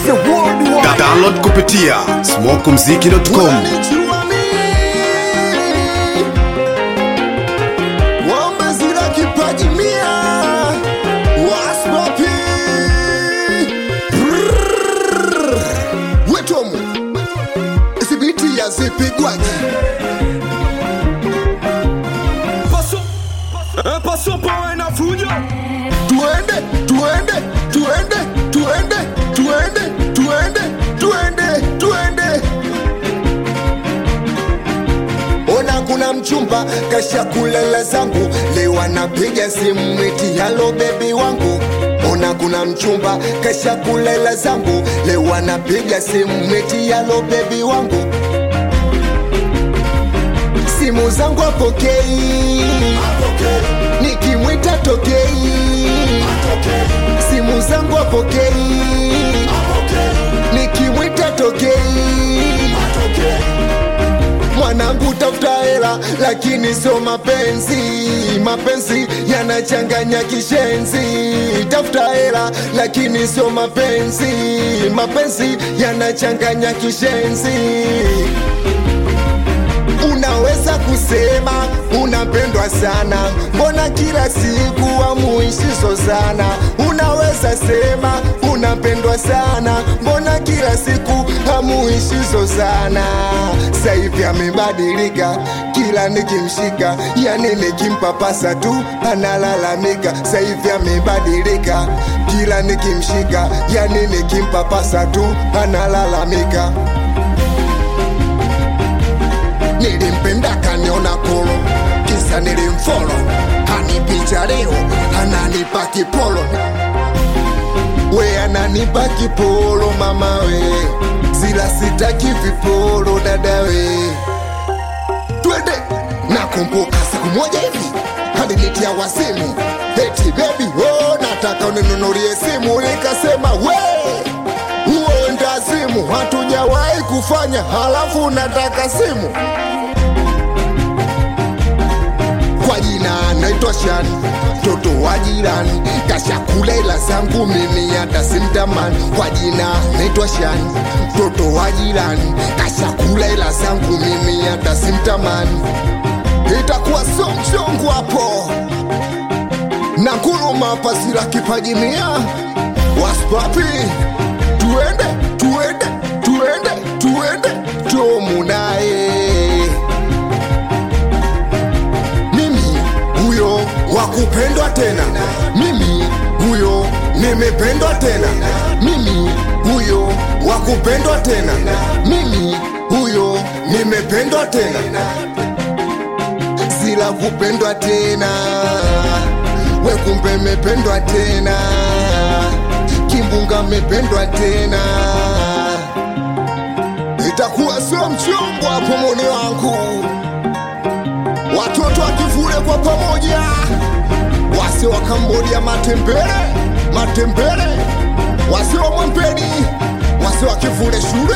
the worldwide. Da- download kupitia smokumziki.com Unanijua mimi. Wamezira kipaji mia. Waspapi. Brrrr. Wetomu. Isibiti ya zipigwaji. Passo, eh, passo pawe na fujo Tuende, tuende, tuende, tuende, tuende, tuende, tuende, tuende. Ona kuna mchumba kasha kulala zangu, leo anapiga simu eti halo bebi wangu. Ona kuna mchumba kasha kulala zangu, leo anapiga simu eti halo bebi wangu. Simu zangu apokei, nikimwita tokei, simu zangu apokei, nikimwita tokei mwanangu tafuta hela lakini sio mapenzi mapenzi yanachanganya kishenzi tafuta hela lakini sio mapenzi mapenzi yanachanganya kishenzi unaweza kusema unapendwa sana mbona kila siku amuishizo sana unaweza sema unapendwa sana mbona kila siku hamuishizo sana saivi amebadilika kila nikimshika yani nikimpapasa tu analalamika saivi amebadilika kila nikimshika yani nikimpapasa tu analalamika nilimpenda kaniona kolo kisa nilimfolo hanipicha leo ananipa kipolo we ananipa kipolo mama we zila sitaki vipolo dada we twende nakumbuka siku moja hivi alinitia wasimu eti bebi oh, nataka uninunulie simu nikasema we huo ndazimu hatujawahi kufanya halafu nataka simu kwa jina naitwa Shani, mtoto wa jirani, kashakula ila zangu mimi hata simtamani. Kwa jina naitwa Shani, mtoto wa jirani, kashakula ila zangu mimi hata simtamani. Itakuwa so mchongo hapo na kuluma pasira kipaji mia waspapi, tuende tuende tuende tuende tomu naye mimi huyo wa kupendwa tena mimi huyo nimependwa tena mimi huyo wa kupendwa tena mimi huyo nimependwa tena sila kupendwa tena we kumbe mependwa tena kimbunga mependwa tena itakuwa sio mchongo hapo moni wangu watoto wakivule kwa pamoja, wase wa Kambodia matembele matembele, wase wa Mwempeni, wase wa kivule shule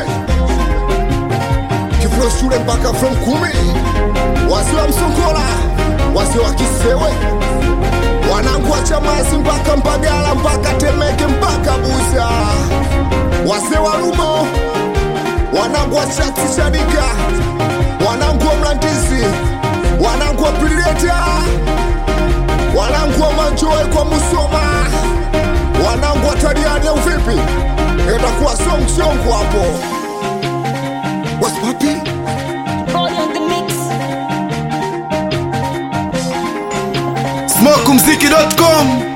kivule shule mpaka from kumi, wase wa Msongola, wase wa Kisewe, wanangu wa Chamazi mpaka Mbagala mpaka Temeke mpaka Buza, wase wa Lumo, wanangu wa Chati Chanika, wanangu wa Mlandizi wanangu wa Pileta, wanangu wa Manjoe kwa Musoma, wanangu wa Tariani au vipi? Itakuwa sio mchongo hapo. Wasipapi Body on the mix. smokumziki.com